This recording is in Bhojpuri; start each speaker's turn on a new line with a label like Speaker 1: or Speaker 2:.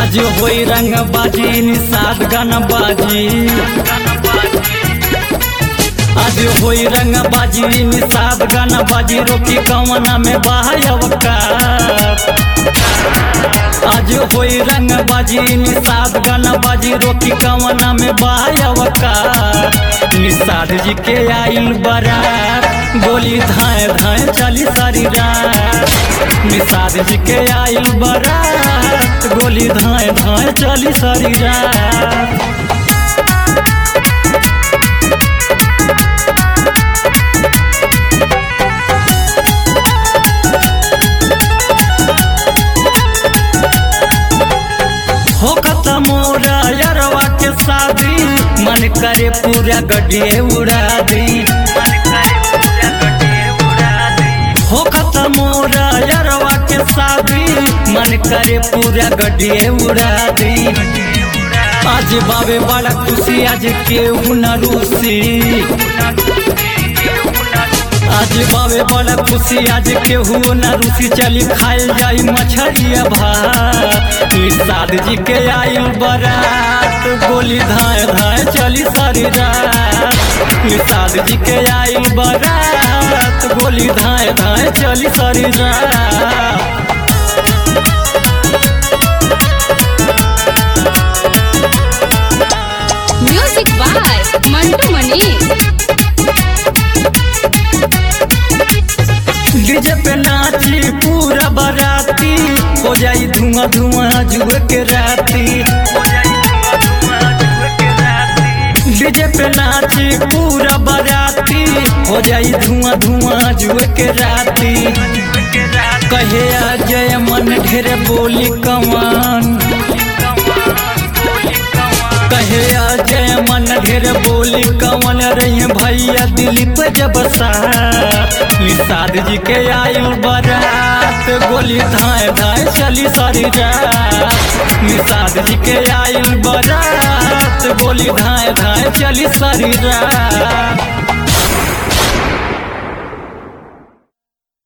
Speaker 1: आज होई रंग बाजी निषाद गाना बाजी आज होई रंग बाजी निषाद गाना बाजी रोकी कवना में बाहर आज होई रंग बाजी निषाद गाना बाजी रोकी कवना में बाहर निषाद जी के आइल बरात गोली धाए धाए चली सारी रात निषाद जी के आइल बरात गोली धाए धाए चली सारी रात हो खत्म मोरा यरवा के शादी मन करे पूरा गड्ढे उड़ा दी हो खत्म मोरा यरवा के शादी मन करे पूरा गड्ढे उड़ा दी आज बाबे बड़ा खुशी आज केहू न रूसी आज बाबे बड़ा खुशी आज केहू न रूसी चली खाइल जाई मछरिया भात निषाद जी के आयु बरात गोली धाए धाए चली सारी रात निषाद जी के आयु बरात गोली धाए धाए चली सारी रात
Speaker 2: music by Mantu Mani
Speaker 1: DJ पे नाची पूरा बराती हो जाई धुआं धुआं जुए के राती डीजे पे नाची पूरा बराती हो जाई धुआं धुआं जुए के राती कहे आ जय मन ढेर बोली कमान कहे आ जय मन ढेर बोली कवन रही भैया दिलीप जब सा निषाद जी के आयु बरात गोली धाए धाए चली सारी रात निषाद जी के आयु बरात गोली धाए धाए चली सारी रात